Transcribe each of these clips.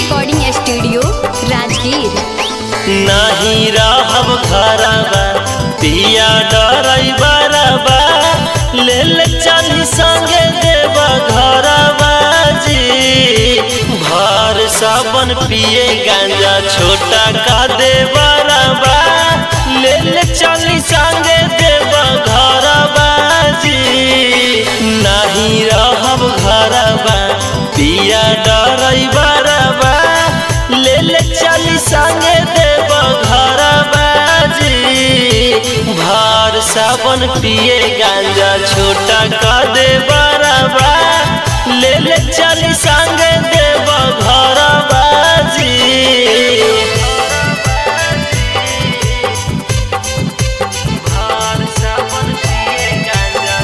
recording studio Rajgir नाही रहब घरबा पिया डरई बरबा ले ले चली संगे देव घरबा जी भर साबन पिए गांजा छोटा का दे बरबा ले ले चली संगे देव घरबा जी नहीं रहब घरबा पिया डरई बरबा ले ले चली संगे देव घरबा जी भार साबन पिए गांजा छोटा का दे बरबा ले ले चली संगे देव घरबा जी भार साबन पिए गांजा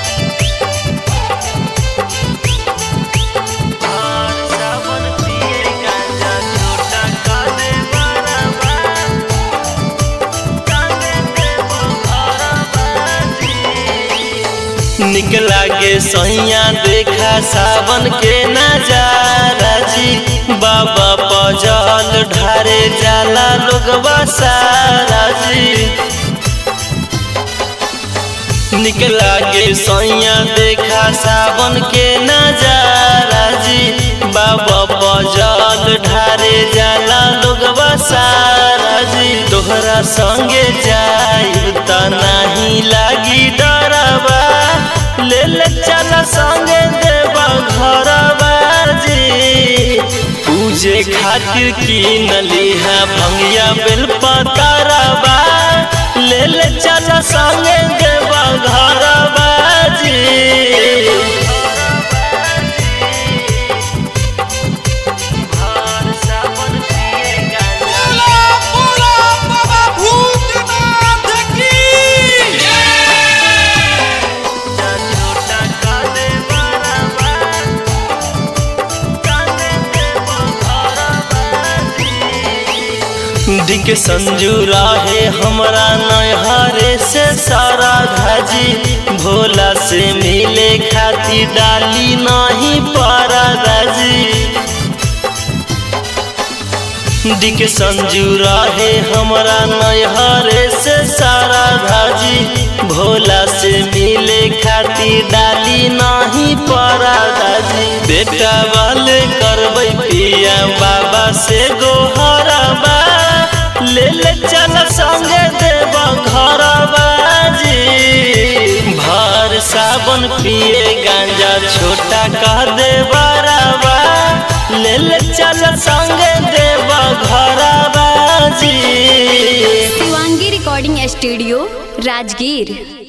भार साबन पिए गांजा छोटा का दे बरबा निक लागे सैया देखा सावन के नजारा जी बाबा पजल ढारे जाला लोगवा सारा जी निक लागे सैया देखा सावन के नजारा जी बाबा पजल ढारे जाला लोगवा सारा जी तोहरा संगे जाई त नाही लागी डरबा ले ले चल संगे देवा घरबा जी पूजे खातिर की नलिहा भंगिया बेल पतारबा ले ले चल संगे देवा घरबा जी भार सावन पिए गांजा बोला बोला बाबा भूतनाथ की छोटा का दे बरबा कांदे देव घरबा दिक संजू राहे हमरा नैहरे से सारा धाजी भोला से मिले खाती डाली नहीं पारा दाजी दिक संजू राहे हमरा नैहरे से सारा धाजी भोला से मिले खाती डाली नहीं पारा दाजी बेटा वाले करबै पिया बाबा से गोहरबा ले ले चल संगे देव घरबा जी भर साबन पिए गांजा छोटा कह दे बराबा ले ले चल संगे देव घरबा जी शिवांगी रिकॉर्डिंग स्टूडियो राजगीर